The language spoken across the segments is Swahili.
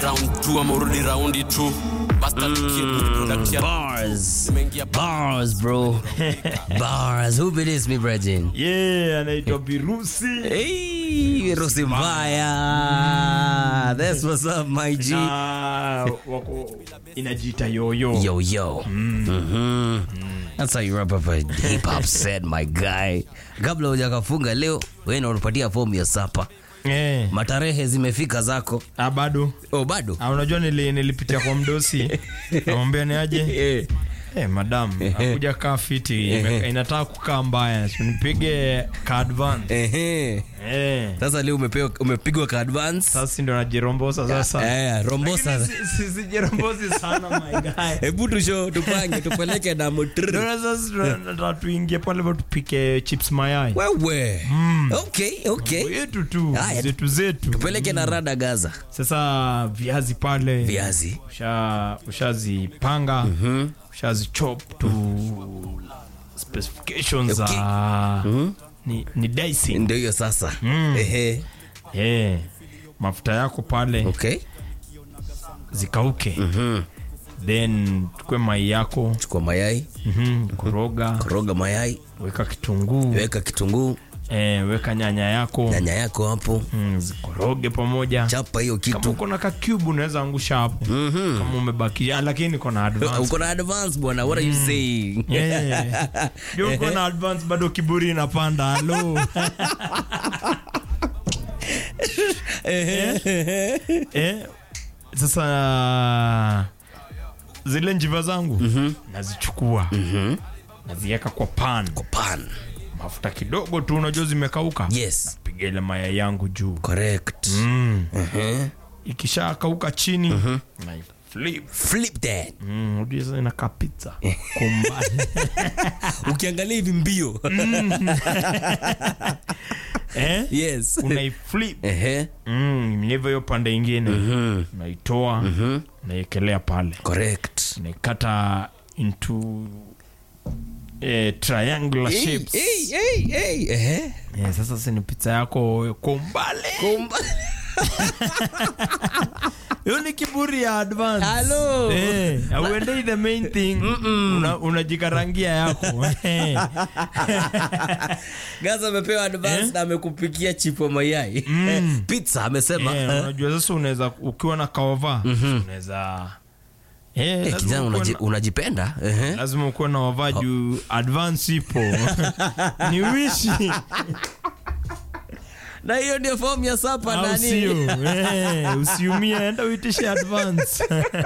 round two ama urudi raundi tu Bastard kid, product ya- Bars. Nimeingia ba- Bars, bro. Bars. Who believes me, Bregin? yeah anaitwa birusi Hey, Rusi Mbaya. That's what's up, my G. na wako inajiita yoyo Yo, yo. Mhm. That's how you wrap up a hip hop set, my guy. Kabla hujakafunga leo, wewe ndio unapatia fomu ya sapa. eh. Matarehe zimefika zako. ah, bado Oh, bado? ah, unajua nili, nilipitia kwa mdosi namwambia ni aje Eh. Eh, madam akuja kaa fiti ime- inataka kukaa mbaya So, nipige ka advance Ehe. eh. Sasa leo umepewa umepigwa ka advance. sasa ndo najirombosa sasa Eh, rombosa. Lakini si- si- sijirombosi sana my guy Hebu tusho tupange tupeleke na motr. Ndio sasa tunataka tuingie pale hivyo tupike chips mayai Wewe. Okay, okay. yetu tu Haya. zetu zetu Tupeleke na rada Gaza. sasa viazi pale Viazi. usha ushazipanga ushazichop to specifications za ni, ni dicing Ndio hiyo sasa. Ehe. eh mafuta yako pale Okay. zikauke then tukwe mai yako Chukua mayai, mhm, koroga koroga mayai, weka kitunguu weka kitunguu, eh, weka nyanya yako nyanya yako hapo, mm, zikoroge pamoja chapa hiyo kama kitu. uko na ka cube unaweza angusha hapo kama umebakisha lakini uko na advance Uko na advance bwana, what are you saying? Yeah. Ndio uko na advance bado kiburi inapanda halo eh, sasa zile njiva zangu nazichukua naziweka kwa pan Pan. mafuta kidogo tu unajua zimekauka Yes. piga ile mayai yangu juu Correct. mm. Uh-huh. ikisha kauka chini na flip Flip that. Mm, unajua sasa inakaa pizza kwa umbali. Ukiangalia hivi mbio. eh? Yes. unaiflip Ehe. mm, hivyo hiyo pande ingine unaitoa unaiekelea pale Correct. unaikata into eh, triangular Hey, shapes hey, hey, hey. Ehe. Eh, sasa si ni pizza yako kwa umbali Kumba. hiyo ni kiburi ya advance Hello. Eh, auendei the main thing Una- unajikarangia yako Eh. Gaza amepewa advance na amekupikia chipo mayai. Pizza amesema. Eh, unajua sasa unaweza ukiwa na kaova unaweza Eh, Eh, lazima kijana ukuwe unaji, na- unajipenda Ehe. lazima ukuwe na wavaa juu advance ipo ni wishi na hiyo ndio fomu ya sapa au nani sio Eh, usiumie enda uitishe advance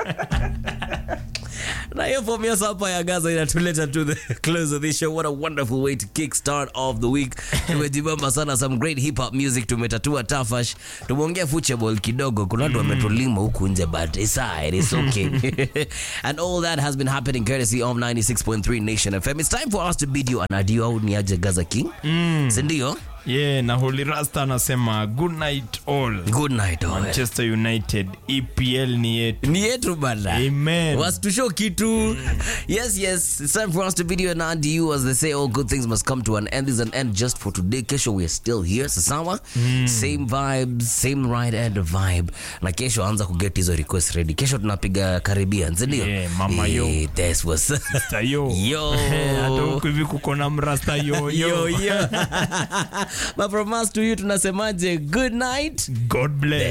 na hiyo fomu ya sapa ya gaza inatuleta to the close of this show what a wonderful way to kick start of the week tumejibamba sana some great hip hop music tumetatua tafash tumeongea football kidogo kuna watu wametulima huku nje but it's alright, it's okay and all that has been happening courtesy of 96.3 nation fm it's time for us to bid you an adieu au ni aje gaza king sindio yeah na holy rasta anasema good night all good night all. manchester united epl ni yetu ni yetu bana Amen. wasitusho kitu yes yes it's time for us to video and and you as they say all good things must come to an end This is an end just for today kesho we are still here sasawa same vibes same right end vibe na kesho anza kuget hizo request ready kesho tunapiga caribbean sindio Yeah, mama yo. Eh, that's what's Tayo. Yo. hata huku hivi kuko na mrasta yo yo yo yo but from us to you tunasemaje good night god bless